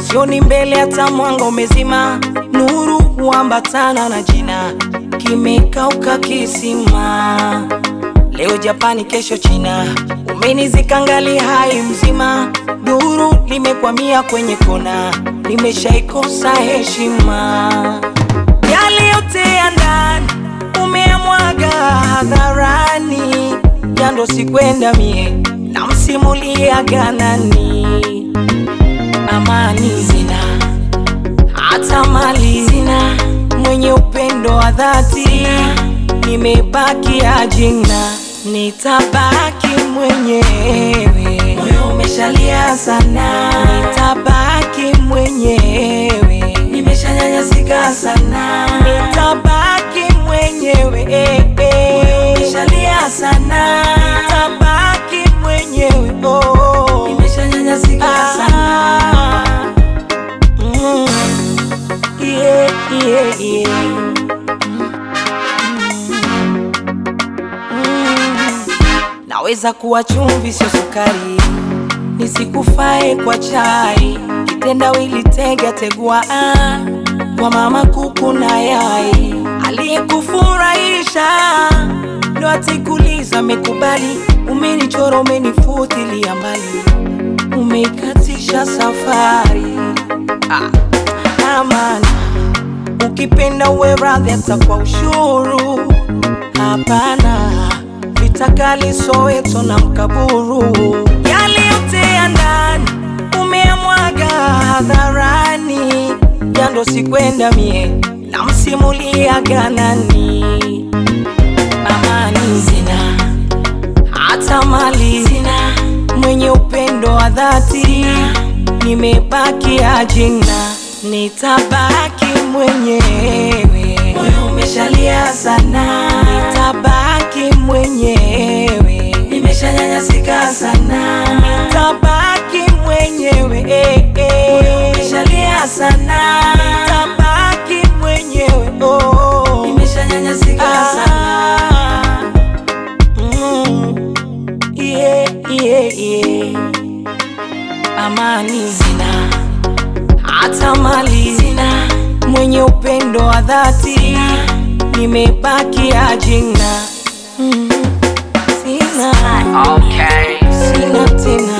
sioni mbele hata mwanga umezima, nuru huambatana na jina, kimekauka kisima. Leo Japani, kesho China, umenizika ngali hai mzima, duru limekwamia kwenye kona, nimeshaikosa heshima. Yale yote ya ndani umeyamwaga hadharani, jando sikwenda mie namsimulia ganani, amani zina hata mali zina, mwenye upendo wa dhati nimebaki ajina, nitabaki mwenyewe, moyo umeshalia sana, nitabaki mwenyewe, nimeshanyanyasika sana, nitabaki mwenyewe, eh, eh. moyo umeshalia sana, nitabaki mwenyewe, oh, nimeshanyanyasika sana. Mm. Yeah, yeah, yeah. Mm. Naweza kuwa chumvi sio sukari, nisikufae kwa chai, kitendawili tega tegua ah, kwa mama kuku na yai, aliyekufurahisha ndo atikuliza mekubali, umenichora umenifutilia mbali, umeikatisha safari ah, amana ukipenda uwe radhi hata kwa ushuru. Hapana, vitakali Soweto na Mkaburu, yale yote ya ndani umeyamwaga hadharani, jando sikwenda mie namsimulia ganani, amani zina hata mali zina, mwenye upendo wa dhati nimebaki ajina, nitabaki mwenyewe, moyo umeshalia sana, nitabaki mwenyewe, nimeshanyanyasika sana, nitabaki mwenyewe, eh, eh. moyo umeshalia sana, nitabaki mwenyewe, oh, nimeshanyanyasika sana. Mm. Yeah, yeah, yeah. Amani zina hata mali zina, mwenye upendo wa dhati nimebaki ajina. Mm. Sina, Okay. sina tena